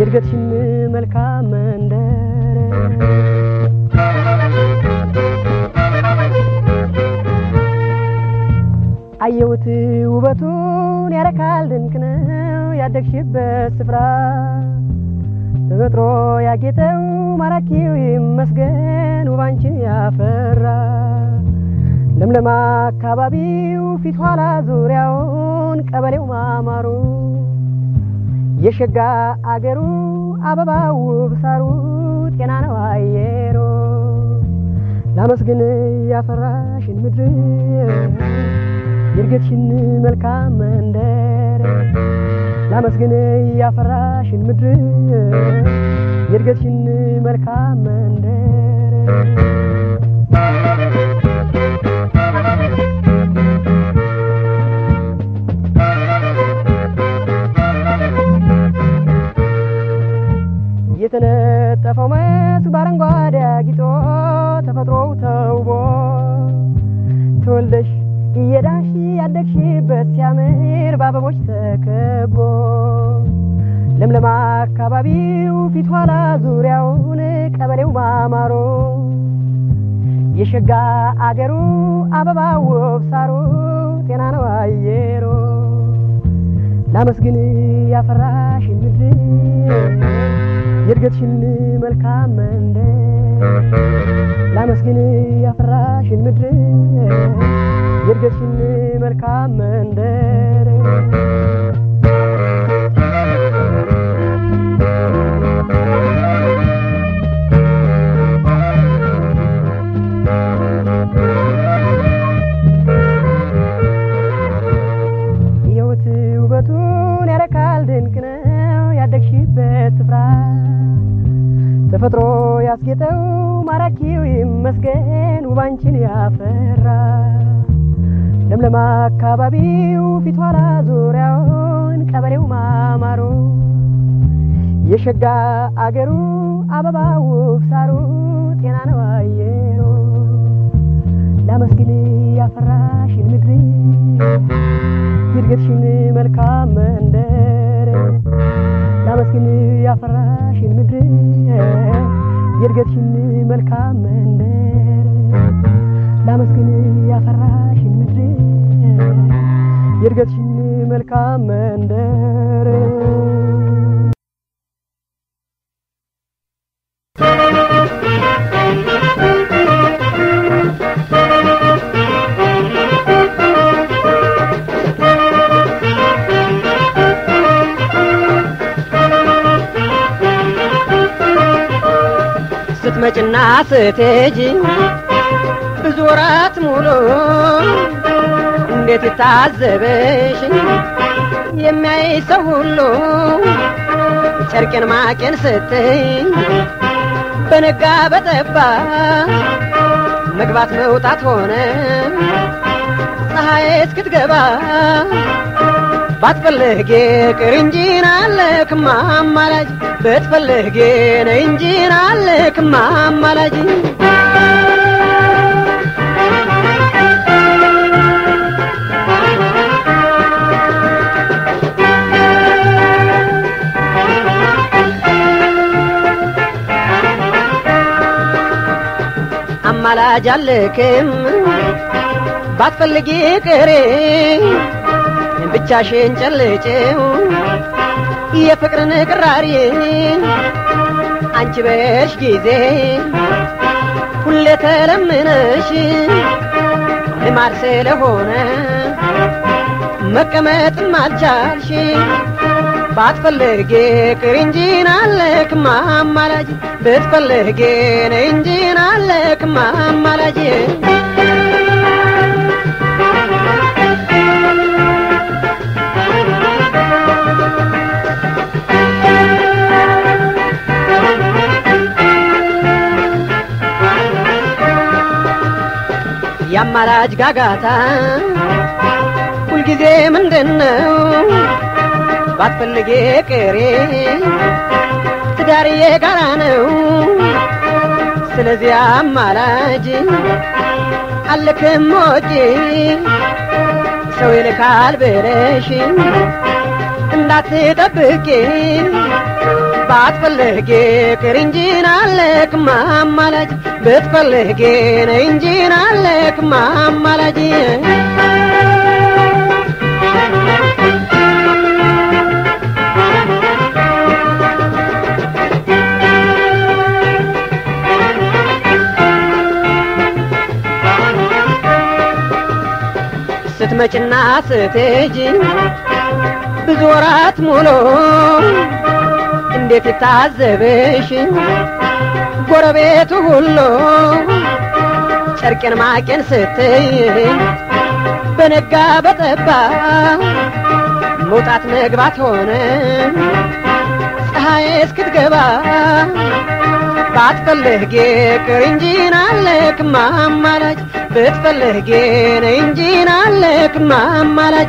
የእድገትሽን መልካም መንደር አየሁት ውበቱን ያረካል ድንቅ ነው ያደግሽበት ስፍራ ተፈጥሮ ያጌጠው ማራኪው ይመስገን ውባንችን ያፈራ ለምለም አካባቢው ፊት ኋላ ዙሪያውን ቀበሌው ማማሩ የሸጋ አገሩ አበባው ውብ ሳሩ ጤና ነው አየሮ ላመስግን ያፈራሽን ምድር የእድገትሽን መልካም መንደር ላመስግን ያፈራሽን ምድር የእድገትሽን መልካም መንደር የተነጠፈው መስክ በአረንጓዴ አጊጦ ተፈጥሮው ተውቦ ተወልደሽ እየዳሽ ያደግሽበት ሲያምር በአበቦች ተከቦ ለምለም አካባቢው ፊት ኋላ ዙሪያውን ቀበሌው ማማሮ የሸጋ አገሩ አበባ ውብ ሳሩ ጤና ነው አየሮ ላመስግን ያፈራሽን ምድር የእድገትሽን መልካም መንደር ላመስግን ያፈራሽን ምድር የእድገትሽን መልካም መንደር ሕይወት ውበቱን ያረካል ድንቅ ነው ያደግሽበት ስፍራ ተፈጥሮ ያስጌጠው ማራኪው ይመስገን ውባንችን ያፈራ ለምለም አካባቢው ፊት ኋላ ዙሪያውን ቀበሌው ማማሩ የሸጋ አገሩ አበባ ውብ ሳሩ ጤና ነው አየሩ ላመስግን ያፈራሽን ምድር የእድገትሽን መልካም መንደር ላመስግን ያፈራሽን ምድር የእድገትሽን መልካም መንደር ላመስግን ያፈራሽን ምድር የእድገትሽን መልካም መንደር ስትመጭና ስትሄጂ ብዙ ወራት ሙሉ እንዴት ይታዘበሽ የሚያይ ሰው ሁሉ ጨርቄን ማቄን ስትይ በነጋ በጠባ መግባት መውጣት ሆነ ፀሐይ እስክትገባ ባትፈልጌ ቅር እንጂ ናለክማ አማላጅ ብትፈልጌ ነይ እንጂ ናለክማ አማላጅ አማላጅ አልክም ባትፈልጊ ቅሬ ብቻሽን ጨልጭው የፍቅርን ቅራሪ አንቺ በሽ ጊዜ ሁሌ ተለምነሽ ልማድ ስለሆነ መቀመጥም አልቻልሽ ባትፈልጌ ቅሪ እንጂ ናለክማ አማላጅ ብትፈልጌ ነይ እንጂ ናለክማ አማላጅ የአማላጅ ጋጋታ ሁልጊዜ ምንድን ነው? ባትፈልጌ ቅሬ ትዳር የጋራ ነው። ስለዚህ አማላጅ አልክም ወጪ ሰው ይልካል ብለሽ እንዳትጠብቂ ባትፈልጌ ቅር እንጂ ናለክ ማማላጅ ብትፈልጌ ነይ እንጂ ናለክ ማማላጅ ስትመጭና ስትሄጂ ብዙ ወራት ሙሉ እንዴት ይታዘብሽ ጎረቤቱ ሁሉ ጨርቄን ማቄን ስትይ በነጋ በጠባ መውጣት መግባት ሆነ ፀሐይ እስክትገባ ባትፈልጌ ቅር እንጂ ናለክ ማማላጅ ብትፈልጌ ነይ እንጂ ናለክ ማማላጅ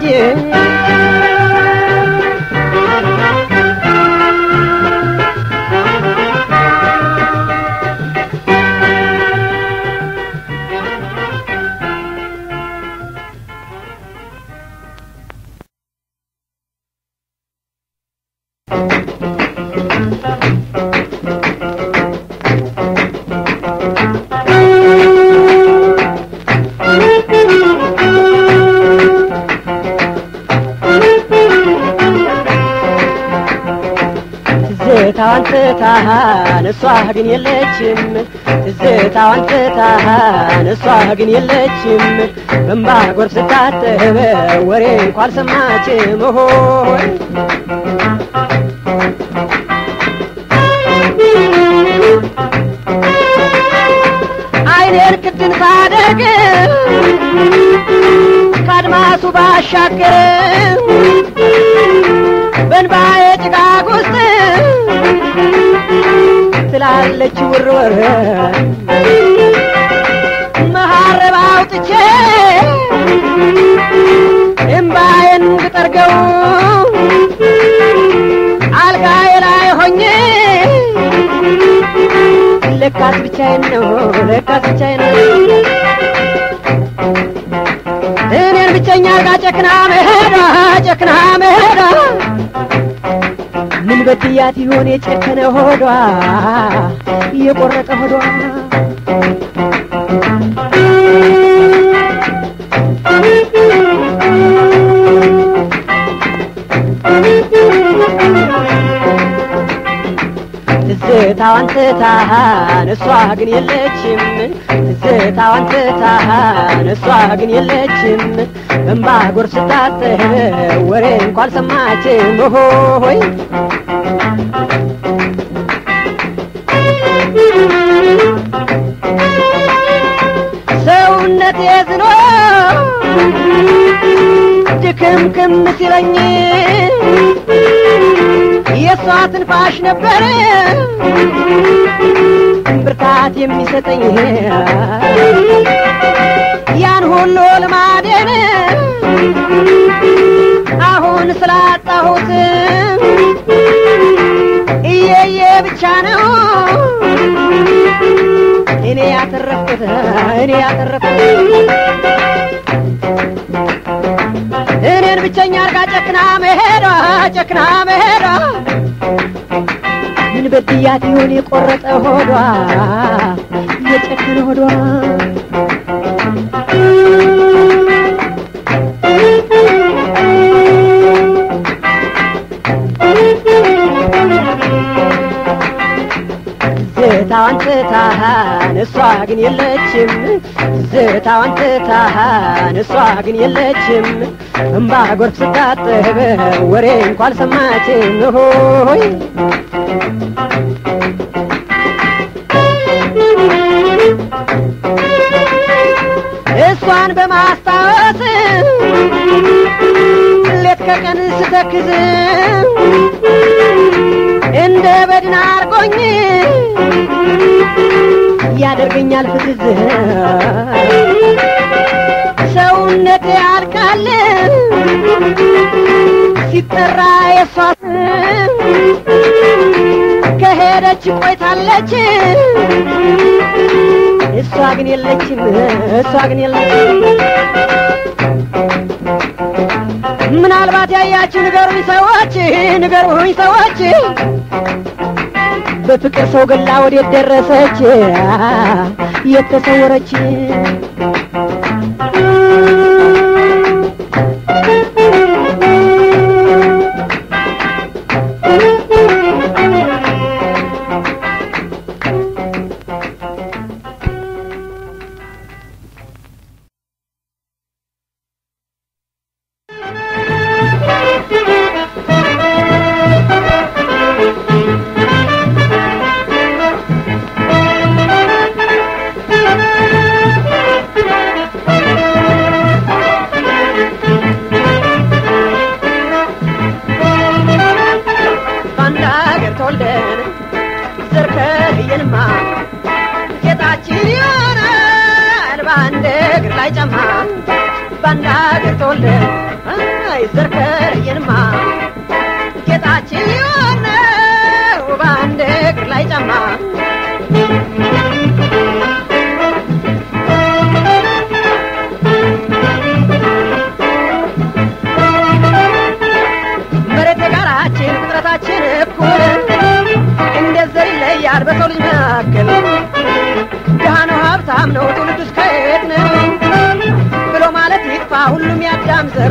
ትዝታዋን ትታሃን እሷ ግን የለችም ትዝታዋን ትታሃን እሷ ግን የለችም በንባ ጎርፍ ስታጠበ ወሬ እንኳ አልሰማችም ሆይ አይኔን ክድን ሳደርግ ከአድማሱ ባሻገር በንባዬ ጭጋግ ውስጥ ትላለች ውርወር መሀረብ አውጥቼ እምባዬን ብጠርገው አልጋዬ ላይ ሆኜ ለካስ ብቻዬን ነው ለካስ ብቻዬን ነው እኔን ብቸኛ አልጋ ጨክና መሄዷ ጨክና መሄዷ ምን በድያት ይሆን የጨከነ ሆዷ የቆረጠ ሆዷ ትዝታዋን ትታሃን እሷ ግን የለችም ትዝታዋን ትታሃን እሷ ግን የለችም በንባ ጎርፍ ስታጠብ ወሬ እንኳ አልሰማችም ሆይ ሰውነት የዝኖ ድክምክም ሲለኝ የእሷ ትንፋሽ ነበር ብርታት የሚሰጠኝ ያን ሁሉ ልማዴን አሁን ስላጣሁት እየየ ብቻ ነው እኔ ያተረፍኩት እኔ ያተረፍኩት እኔን ብቸኛ አርጋ ጨክና መሄዷ ጨክና መሄዷ ምን በድያት ይሆን የቆረጠ ሆዷ የጨከነ ሆዷ ዝታዋን ትታሃን እሷ ግን የለችም ዝታዋን ትታሃን እሷ ግን የለችም እምባ ጎርፍ ስታጠብ ወሬ እንኳ አልሰማችም ሆይ እሷን በማስታወስ ሌት ከቀን ስተክዝ እንደ በድን አርጎኝ ያደርገኛል ፍዝዝ ሰውነት ያልቃል ሲጠራ የሷ ስም ከሄደች ቆይታለች እሷ ግን የለችም እሷ ግን የለችም ምናልባት ያያችሁ ንገሩኝ ሰዎች ንገሩኝ ሰዎች በፍቅር ሰው ገላ ወዴት ደረሰች የተሰወረች በአንድ ሀገር ተወልደን ዘር ከለየንማ ጌጣችን ይሆናል በአንድ እግር ላይ ጫማ በአንድ ሀገር ተወልደን አይ ዘር ከለየንማ ጌጣችን ይሆናል በአንድ እግር ላይ ጫማ መሬት የጋራችን ፍጥረታችን እኩል እንዴት ዘር ይለያል በሰው ልጅ መካከል ድሃ ነው ሀብታም ነው ትውልዱስ ከየት ነው ብሎ ማለት ይጥፋ ሁሉም ያዳም ዘር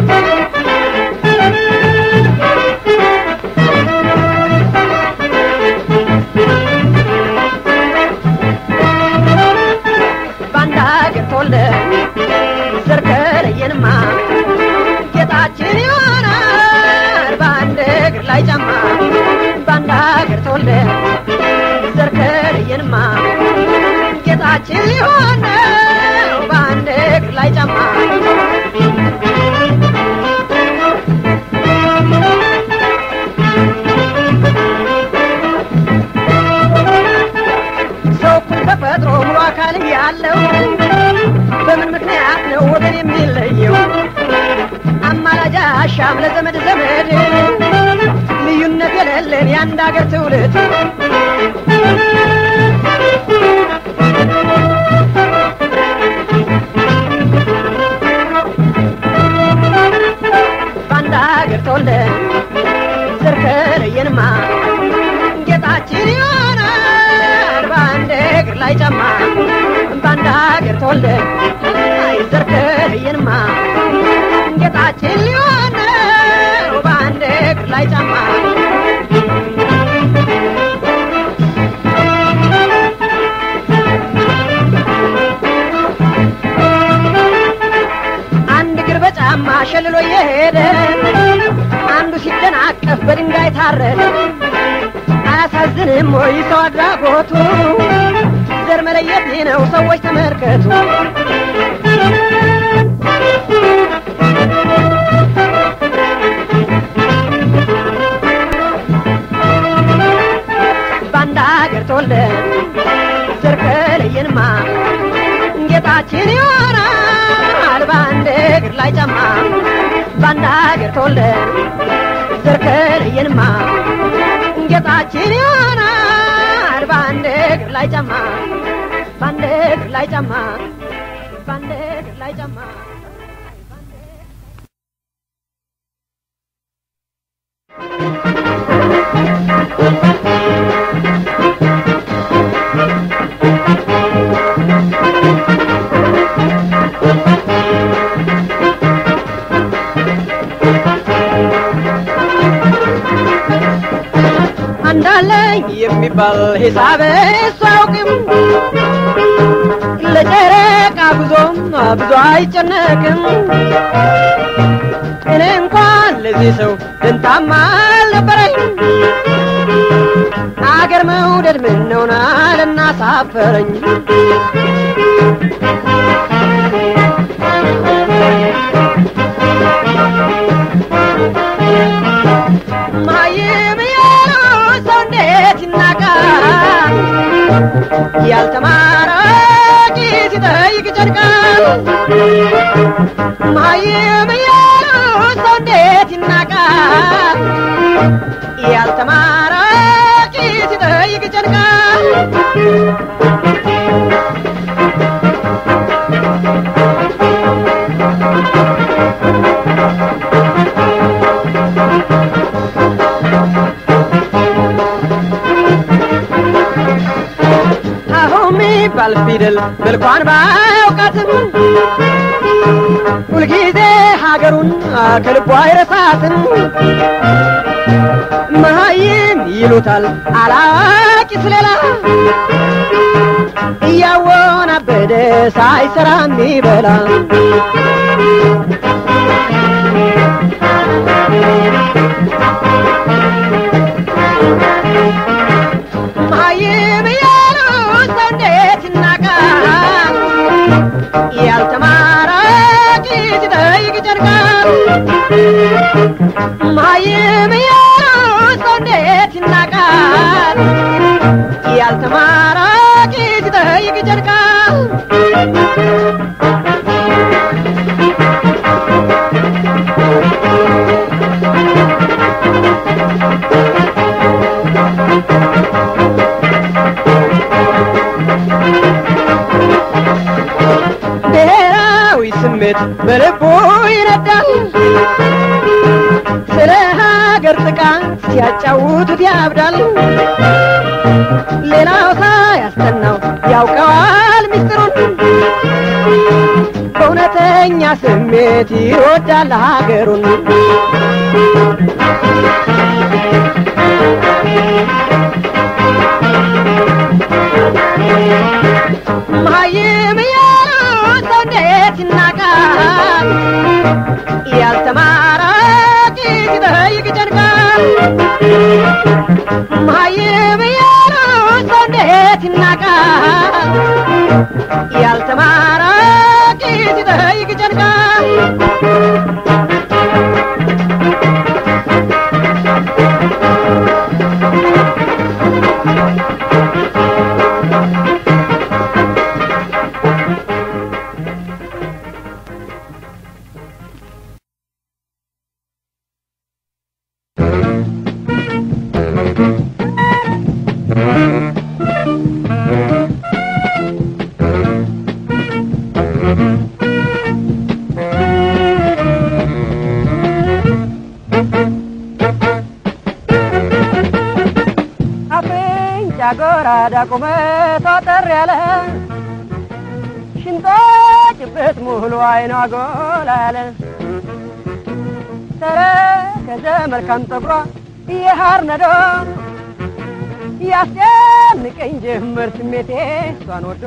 በአንድ ሀገር ተወልደን ዘር ከለየንማ ጌጣችን ይሆናል በአንድ እግር ላይ ጫማ በአንድ ሀገር ተወልደን ዘር ከለየንማ ጌጣችን ሊሆነው በአንድ እግር ላይ ጫማ ሰው እኩል ተፈጥሮ ሙሉ አካል ያለው በምን ምክንያት ነው ወገን የሚለየው? አማላጅ አሻም ለዘመድ ዘመድ ልዩነት የሌለን የአንድ አገር ትውልድ በአንድ አገር ተወልደን ዘር ከለየንማ ጌጣችን ይሆናል በአንድ እግር ላይ ጫማ በአንድ አገር ተወልደን አይ ዘር ከለየንማ ጌጣችን ሊሆን ነው በአንድ እግር ላይ ጫማ አንድ እግር በጫማ ሸልሎ የሄደ አንዱ ሲደናቀፍ በድንጋይ ታረደ አያሳዝንም ወይ ሰው አድራጎቱ ዘር መለየት ነው ሰዎች ተመልከቱ በአንድ አገር ተወልደን ዘር ከለየንማ ጌጣችን ይሆናል በአንድ እግር ላይ ጫማ በአንድ አገር ተወልደን ዘር ከለየንማ ጌጣችን ይሆናል በአንድ እግር ላይ ጫማ በአንድ እግር ላይ ጫማ በአንድ እግር ላይ ጫማ አንዳለኝ የሚባል ሂሳብ እሱ አያውቅም ለጨረቃ ጉዞም ብዙ አይጨነቅም እኔ እንኳን ለዚህ ሰው ደንታማ አልነበረኝ አገር መውደድ ምን ነውና ልናሳፈረኝ ማይም ያለው ሰው እንዴት ይናቃል ያልተማረ ቂስ ሲጠይቅ ይጨንቃል ማይም ያለው ሰው እንዴት ይናቃል ያልተማረ ቂስ ሲጠይቅ ይጨንቃል አሁን የሚባል ፊደል መልኳን ባያውቃትም ሁልጊዜ ሀገሩን ከልቧ አይረሳትም። መሀይም ይሉታል አላዋቂ ስለላ እያወናበደ ሳይሰራ የሚበላ መሀይም እያሉ ሰው እንዴት ይናቃል? ያልተማረ ቂት ይጠይቅ ይጨርቃል። መሀይም እያሉ ሰው እንዴት ይናቃል? ያልተማረ ቂት ይጠይቅ ይጨርቃል። ብሔራዊ ስሜት በልቡ ይነዳል። ስለ ሀገር ጥቃት ሲያጫውቱት ያብዳል። ሌላው ሳያስጠናው ያውቀዋል ሚስጥሩን በእውነተኛ ስሜት ይወዳል ሀገሩን። መሀይም እያሉ ሰው እንዴት ይናቃል? ያልተማረ ቂት ይጠይቅ ይጨንቃል። መሀይም እያሉ ሰው እንዴት ይናቃል? ያልተማረ ቂት ይጠይቅ ይጨንቃል። አፍንጫ ጎራዳ ቁመቷ ጠር ያለ ሽንጧ ጭብጥ ሙሉ አይኗ ጎላ ያለ ተረከዘ መልካም ጠጉሯ የሐር ነዶ ያስጨንቀኝ ጀመር ስሜቴ እሷን ወዶ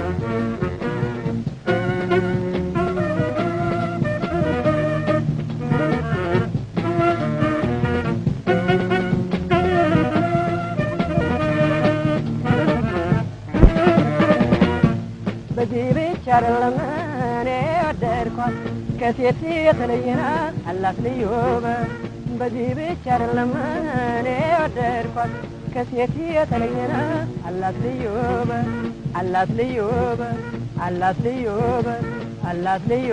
በዚህ ብቻ አይደለም እኔ ወደድኳት ከሴት የተለየና አላት ልዩ ውበት። በዚህ ብቻ አይደለም እኔ ወደድኳት ከሴት የተለየና አላት ልዩ ውበት፣ አላት ልዩ ውበት፣ አላት ልዩ ውበት፣ አላት ልዩ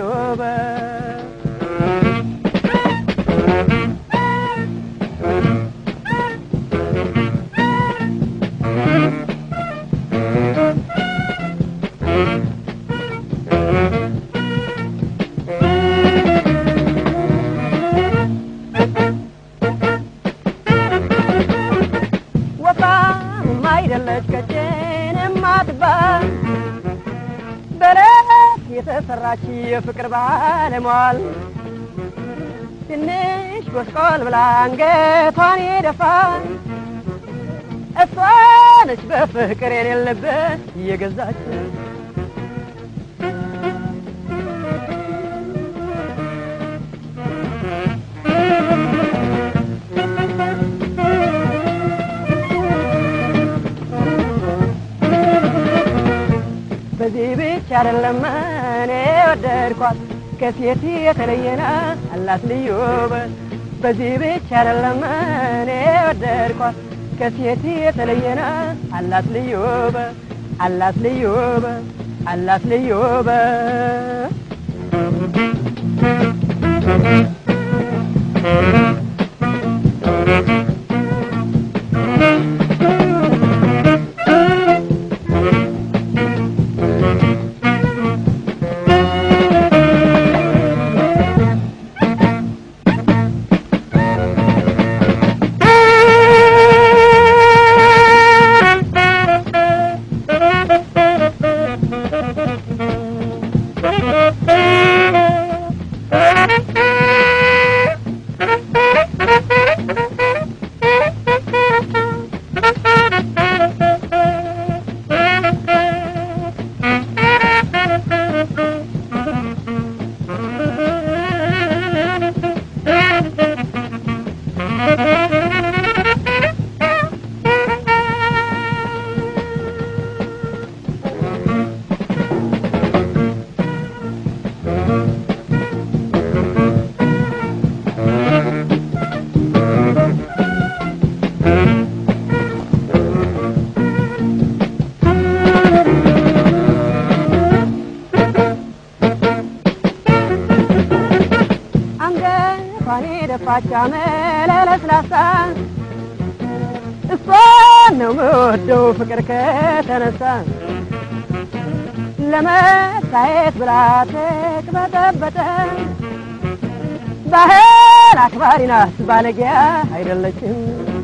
ውበት። ወፋም አይደለች ቀጭንም አትባል በረት የተሰራች የፍቅር ባለሟል ትንሽ ጎስቆል ብላ አንገቷን የደፋች እሷ ነች በፍቅር የሌለበት እየገዛች በዚህ ብቻ አይደለም እኔ ወደድኳት ከሴት የተለየና አላት ልዩ ውበት። በዚህ ብቻ አይደለም እኔ ወደድኳት ከሴት የተለየና አላት ልዩ ውበት፣ አላት ልዩ ውበት፣ አላት ልዩ ውበት። ጠፋች አመለለስላሳ እሷን ነው የምወደው ፍቅር ከተነሳ ለመታየት ብላ ተቅበጠበጠ ባህል አክባሪ ናት ባለጊያ አይደለችም